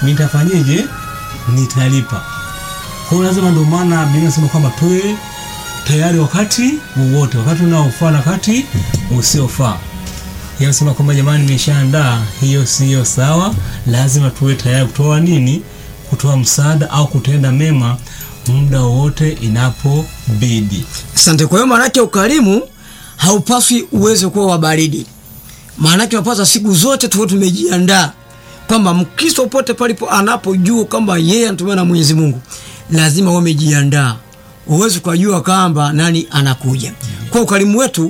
nitafanyeje? Nitalipa. Kwa hiyo lazima, ndio maana Biblia inasema kwamba tuwe tayari wakati wowote, wakati unaofaa na wakati usiofaa. Yanasema kwamba jamani, nimeshaandaa, hiyo siyo sawa. Lazima tuwe tayari kutoa nini? Kutoa msaada au kutenda mema muda wowote inapobidi. Asante. Kwa hiyo maanake ukarimu haupaswi uweze kuwa wa baridi, maanake unapaswa siku zote tuwe tumejiandaa kwamba Mkristo popote palipo anapojua kwamba yeye anatumiwa na Mwenyezi Mungu lazima uwe umejiandaa, uweze kujua kwamba nani anakuja. Kwa ukarimu wetu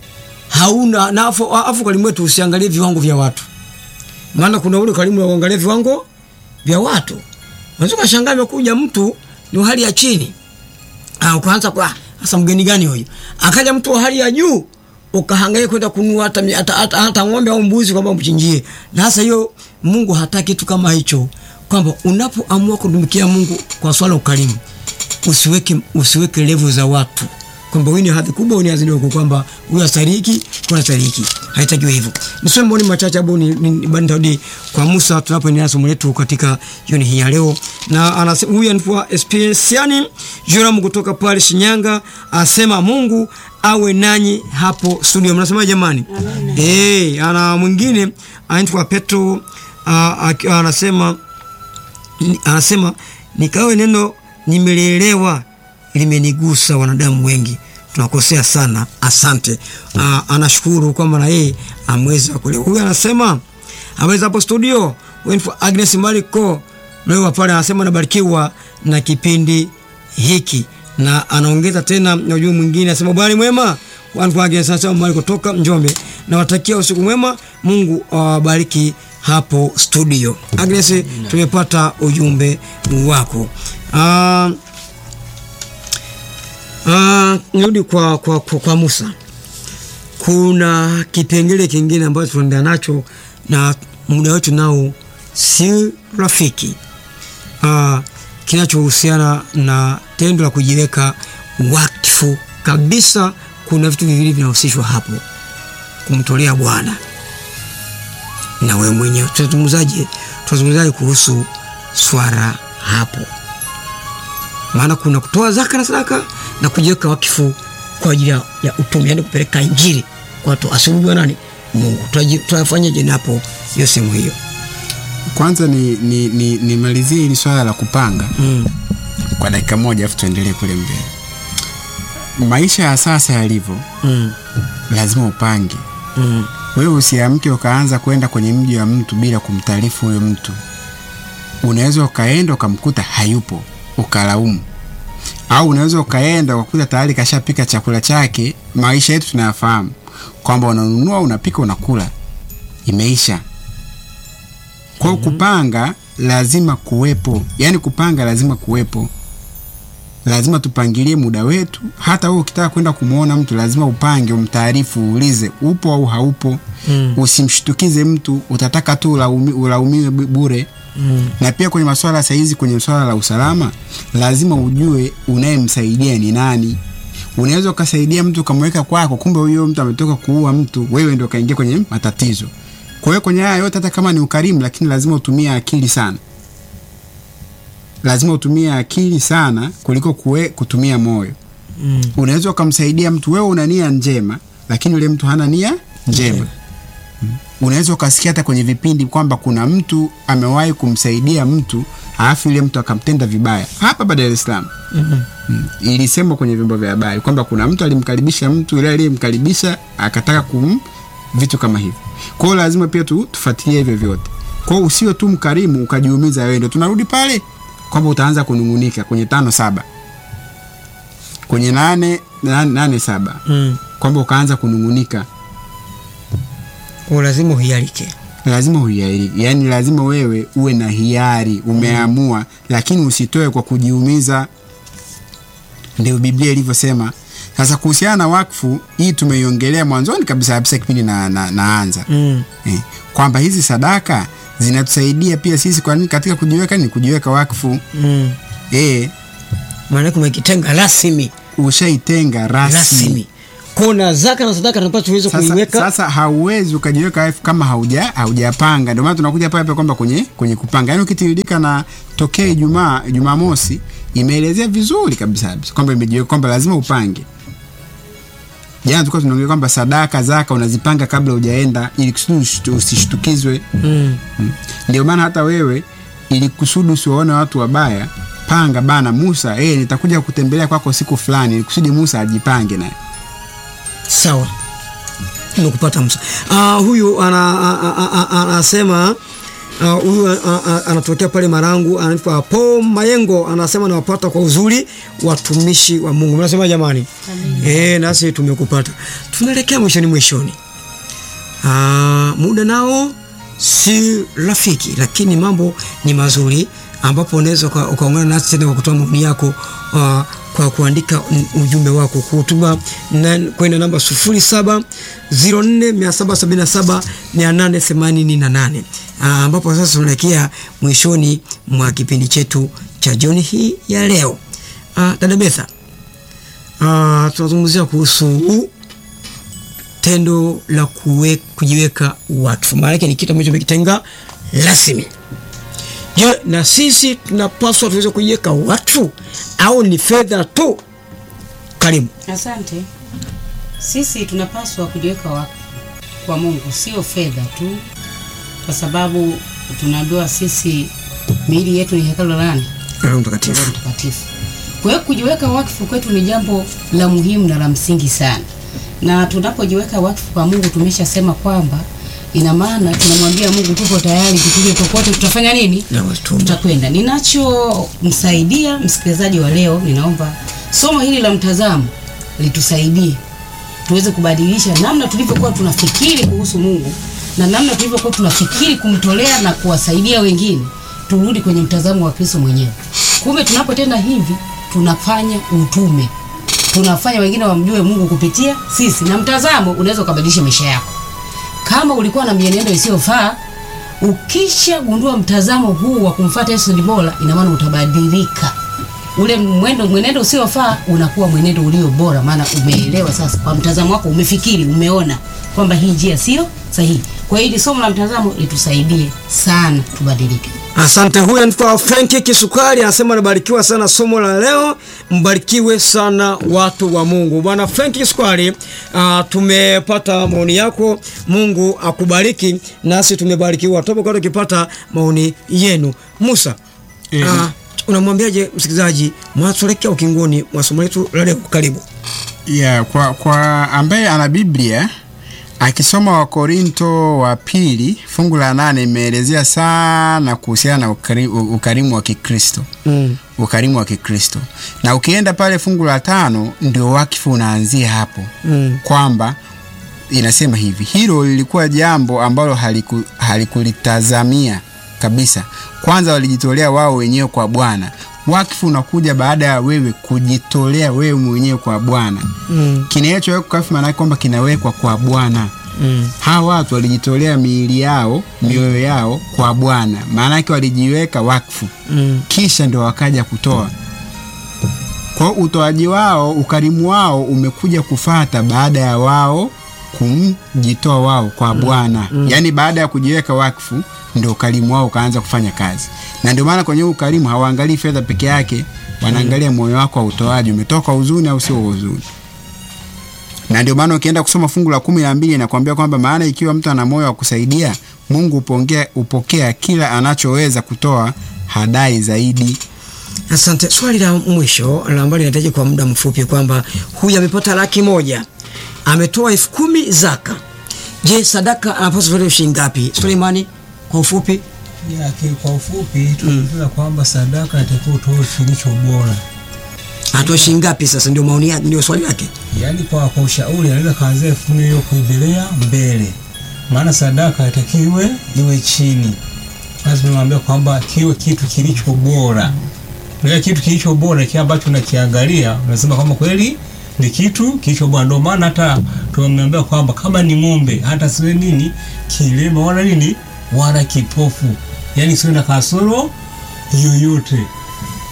hauna na afu, afu ukarimu wetu usiangalie viwango vya watu, maana kuna ule ukarimu wa kuangalia viwango vya watu. Unaweza kushangaa amekuja mtu ni wa hali ya chini, ah, ukaanza kwa sasa, mgeni gani huyu? Akaja mtu wa hali ya juu ukahangaika kwenda kununua hata, hata, hata, hata ng'ombe au mbuzi kwamba umchinjie. Na sasa hiyo Mungu hataki kitu kama hicho, kwamba unapoamua kutumikia Mungu kwa swala ukarimu, usiweke usiweke level za watu kwamba huyu ni hadhi kubwa, huyu ni hadhi ndogo, kwamba huyu astariki, kuna astariki. Haitakiwi hivyo. Nisome maoni machache hapo ni, ni, ni bandarudi kwa Musa tunapoendelea somo letu katika jioni hii ya leo, na anasema huyu anaitwa Espesiani Joram kutoka pale Shinyanga, asema Mungu awe nanyi hapo studio. Mnasema jamani? Eh, ana mwingine anaitwa Petro uh, anasema anasema nikawe neno nimelelewa limenigusa wanadamu wengi tunakosea sana asante. Uh, anashukuru kwamba na yeye ameweza kuelewa. Huyu anasema ameweza hapo studio Agnes Mariko leo pale anasema nabarikiwa na kipindi hiki na anaongeza tena na ujumbe mwingine anasema bwana mwema Mariko kutoka Njombe nawatakia usiku mwema, Mungu awabariki hapo studio. Agnes, tumepata ujumbe wako. Uh, Uh, nirudi kwa, kwa, kwa, kwa Musa. Kuna kipengele kingine ambacho tunaendea nacho na muda wetu nao si rafiki, uh, kinachohusiana na tendo la kujiweka wakfu kabisa. Kuna vitu viwili vinahusishwa hapo, kumtolea Bwana na wewe mwenyewe. Tutazungumzaje? Tutazungumzaje kuhusu swala hapo? Maana kuna kutoa zaka na sadaka na kujiweka wakifu kwa ajili ya utume, yani kupeleka injili kwa watu asiujua nani Mungu. Tutafanyaje napo hiyo sehemu hiyo? Kwanza ni nimalizie ni, ni hili swala la kupanga mm. kwa dakika moja, afu tuendelee kule mbele. Maisha ya sasa yalivyo mm. lazima upange mm. Wewe usiamke ukaanza kwenda kwenye mji wa mtu bila kumtaarifu huyo mtu. Unaweza ukaenda ukamkuta hayupo ukalaumu au unaweza ukaenda ukakuta tayari kashapika chakula chake. Maisha yetu tunayafahamu kwamba unanunua, unapika, unakula, imeisha. Kwa hiyo kupanga lazima kuwepo, yaani kupanga lazima kuwepo, lazima tupangilie muda wetu. Hata wewe ukitaka kwenda kumwona mtu lazima upange, umtaarifu, uulize upo au haupo. mm. Usimshtukize mtu, utataka tu ulaumi, ulaumiwe bure. Mm. Na pia kwenye masuala saizi, kwenye swala la usalama, lazima ujue unayemsaidia ni nani. Unaweza ukasaidia mtu ukamweka kwako, kumbe huyo mtu ametoka kuua mtu, wewe ndio kaingia kwenye matatizo. Kwa hiyo kwenye haya yote, hata kama ni ukarimu, lakini lazima utumie akili sana, lazima utumie akili sana kuliko kue, kutumia moyo. Mm. Unaweza ukamsaidia mtu, wewe una nia njema, lakini yule mtu hana nia njema. Okay. Unaweza ukasikia hata kwenye vipindi kwamba kuna mtu amewahi kumsaidia mtu alafu yule mtu akamtenda vibaya hapa Dar es Salaam. mm -hmm. Mm. Ilisemwa kwenye vyombo vya habari kwamba kuna mtu alimkaribisha mtu, yule aliyemkaribisha akataka kum vitu kama hivyo. Kwa hiyo lazima pia tu tufuatilie hivyo vyote. Kwa hiyo usiwe tu mkarimu ukajiumiza wewe. Ndio tunarudi pale kwamba utaanza kunungunika kwenye tano saba kwenye nane nane, nane saba mm. kwamba ukaanza kunungunika kwa lazima uhiarike, lazima uhiarike, yaani lazima wewe uwe na hiari, umeamua mm. lakini usitoe kwa kujiumiza. Ndio Biblia ilivyosema. Sasa kuhusiana na wakfu hii tumeiongelea mwanzoni kabisa kabisa kipindi na, na, naanza mm. eh, kwamba hizi sadaka zinatusaidia pia sisi kwa nini katika kujiweka ni kujiweka wakfu mm. eh, maana kumekitenga rasmi, ushaitenga rasmi, rasmi. Kwa kona zaka na sadaka tunapaswa tuweze Sasa, kuiweka sasa hauwezi ukajiweka wakfu kama hauja haujapanga. Ndio maana tunakuja pale pale kwamba kwenye kwenye kupanga, yaani ukitiririka na tokea Ijumaa Jumamosi imeelezea vizuri kabisa kabisa kwamba imejiweka kwamba lazima upange. Jana tulikuwa tunaongea kwamba sadaka zaka unazipanga kabla hujaenda ili kusudi usitu- usishtukizwe. mm. Mm. Ndio maana hata wewe ili kusudi usiwaone watu wabaya, panga bana Musa, eh, nitakuja kutembelea kwako siku fulani, ili kusudi Musa ajipange naye. sawa nimekupata Musa. Ah, huyu ana- a- a- a- a- anasema ah, huyu a- a- a- anatokea pale Marangu, anaitwa Paul Mayengo, anasema nawapata kwa uzuri watumishi wa Mungu. Mnasema jamani? Eh, nasi tumekupata. Tunaelekea mwishoni mwishoni. Ah, muda nao si rafiki, lakini mambo ni mazuri, ambapo unaweza uka- ukaungana nasi tena kwa kutoa maoni yako uh, kwa kuandika u- ujumbe wako kutuma na- kwenda namba 0704777888 uh, ambapo sasa tunaelekea mwishoni mwa kipindi chetu cha jioni hii ya leo. Uh, dada Betha, uh, tunazungumzia kuhusu tendo la kuwe, kujiweka wakfu, maana yake ni kitu ambacho umekitenga rasmi. Je, na sisi tunapaswa tuweze kujiweka wakfu au ni fedha tu? Karibu. Asante. Sisi tunapaswa kujiweka wakfu kwa Mungu, sio fedha tu, kwa sababu tunaambiwa sisi miili yetu ni hekalu la nani? Roho Roho Mtakatifu. Mtakatifu. Kwa hiyo kujiweka wakfu kwetu ni jambo la muhimu na la msingi sana, na tunapojiweka wakfu kwa Mungu tumeshasema kwamba ina maana tunamwambia Mungu tuko tayari, tupige popote, tutafanya nini? Na watuma. tutakwenda. Ninachomsaidia msikilizaji wa leo, ninaomba somo hili la mtazamo litusaidie tuweze kubadilisha namna tulivyokuwa tunafikiri kuhusu Mungu na namna tulivyokuwa tunafikiri kumtolea na kuwasaidia wengine, turudi kwenye mtazamo wa Kristo mwenyewe. Kumbe tunapotenda hivi tunafanya utume, tunafanya wengine wamjue Mungu kupitia sisi, na mtazamo unaweza ukabadilisha maisha yako. Kama ulikuwa na mienendo isiyofaa, ukisha gundua mtazamo huu wa kumfuata Yesu ni bora, ina maana utabadilika. Ule mwendo mwenendo usiofaa unakuwa mwenendo ulio bora, maana umeelewa sasa, kwa mtazamo wako umefikiri, umeona kwamba hii njia sio sahihi. Kwa hiyo hili somo la mtazamo litusaidie sana tubadilike. Asante. Huyu anaitwa Franki Kisukari anasema anabarikiwa sana somo la leo. Mbarikiwe sana watu wa Mungu. Bwana Franki Kisukari, uh, tumepata maoni yako. Mungu akubariki, nasi tumebarikiwa. Tunapokuwa tukipata maoni yenu. Musa, Eh. uh, unamwambiaje msikilizaji mwatuelekea ukingoni mwa somo letu la leo? Karibu. Yeah, kwa, kwa ambaye ana Biblia akisoma Wakorinto wa pili fungu la nane imeelezea sana kuhusiana na ukari, u- ukarimu wa Kikristo Mm. ukarimu wa Kikristo, na ukienda pale fungu la tano ndio wakifu unaanzia hapo Mm. kwamba inasema hivi, hilo lilikuwa jambo ambalo haliku, halikulitazamia kabisa. Kwanza walijitolea wao wenyewe kwa Bwana. Wakfu unakuja baada ya wewe kujitolea wewe mwenyewe kwa Bwana. Mm. Kinachowekwa wakfu maana yake kwamba kinawekwa kwa Bwana. Mm. Hawa watu walijitolea miili yao, mioyo yao kwa Bwana, maana yake walijiweka wakfu Mm. kisha ndio wakaja kutoa. Kwa hiyo utoaji wao, ukarimu wao umekuja kufata baada ya wao kumjitoa wao kwa Bwana. Yaani baada ya kujiweka wakfu ndio ukarimu wao ukaanza kufanya kazi. Na ndio maana kwenye huu ukarimu hawaangalii fedha peke yake, wanaangalia moyo wako wa utoaji, umetoka huzuni au sio huzuni. Na ndio maana ukienda kusoma fungu la kumi na mbili inakwambia kwamba maana ikiwa mtu ana moyo wa kusaidia, Mungu upokea, upokea kila anachoweza kutoa, hadai zaidi. Asante. Swali la mwisho la ambalo linahitaji kwa muda mfupi kwamba huyu amepata laki moja ametoa elfu kumi zaka. Je, sadaka anapaswa kutoa shilingi ngapi? Suleimani, kwa ufupi. Ya, ki- kwa ufupi tunaeleza kwamba sadaka inatakiwa utoe kilicho bora. Atoe shilingi ngapi? Sasa ndio maoni yake, ndio swali lake. Yaani kwa, kwa ushauri anaweza kaanzia elfu kumi hiyo kuendelea mbele, maana sadaka itakiwe iwe chini. Lazima nimwambia kwamba kiwe kitu kilicho bora. Kile kitu kilicho bora kile ambacho unakiangalia unasema kwamba kweli ni kitu kilicho bora. Ndio maana hata tumeambia kwamba kama ni ng'ombe hata siwe nini kilema wala nini wala kipofu, yaani siwe na kasoro yoyote.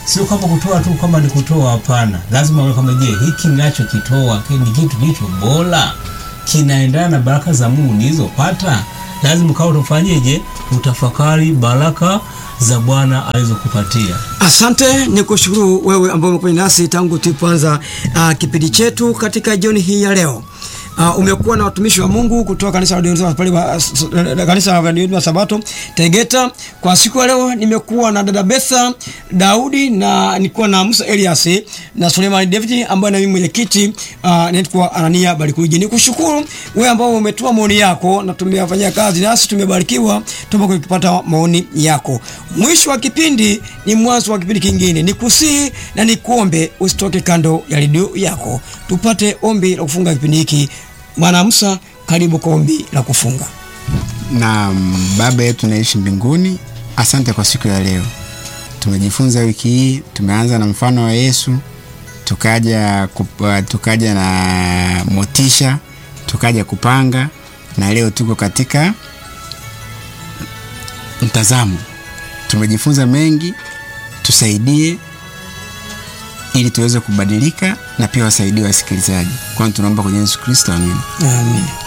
sio kama kutoa tu kama ni kutoa, hapana. Lazima uone kama, je, hiki ninachokitoa ni kitu kilicho bora, kinaendana na baraka za Mungu nilizopata. Lazima ukawa utafanyeje? Utafakari baraka za Bwana alizokupatia. Asante, ni kushukuru wewe ambao umekuwa nasi tangu tulipoanza uh, kipindi chetu katika jioni hii ya leo. Uh, umekuwa na watumishi wa Mungu kutoka kanisa la Waadventista pale wa- s- s- kanisa la Waadventista wa Sabato Tegeta. Kwa siku ya leo nimekuwa na dada Betha Daudi na nilikuwa na Musa Elias na Suleiman David ambaye na mimi mwenyekiti uh, naitwa Anania Barikuji. Nikushukuru wewe ambao umetoa maoni yako na tumeyafanyia kazi nasi tumebarikiwa tumekuwa kupata maoni yako. Mwisho wa kipindi ni mwanzo wa kipindi kingine. Nikusihi na nikuombe usitoke kando ya redio yako. Tupate ombi la kufunga kipindi hiki. Bwana Musa, karibu kwa ombi la kufunga. na Baba yetu naishi mbinguni, asante kwa siku ya leo. Tumejifunza wiki hii, tumeanza na mfano wa Yesu, tukaja kup- tukaja na motisha, tukaja kupanga, na leo tuko katika mtazamo. Tumejifunza mengi, tusaidie ili tuweze kubadilika na pia wasaidie wasikilizaji. Kwani tunaomba kwenye Yesu Kristo, amina. Amen.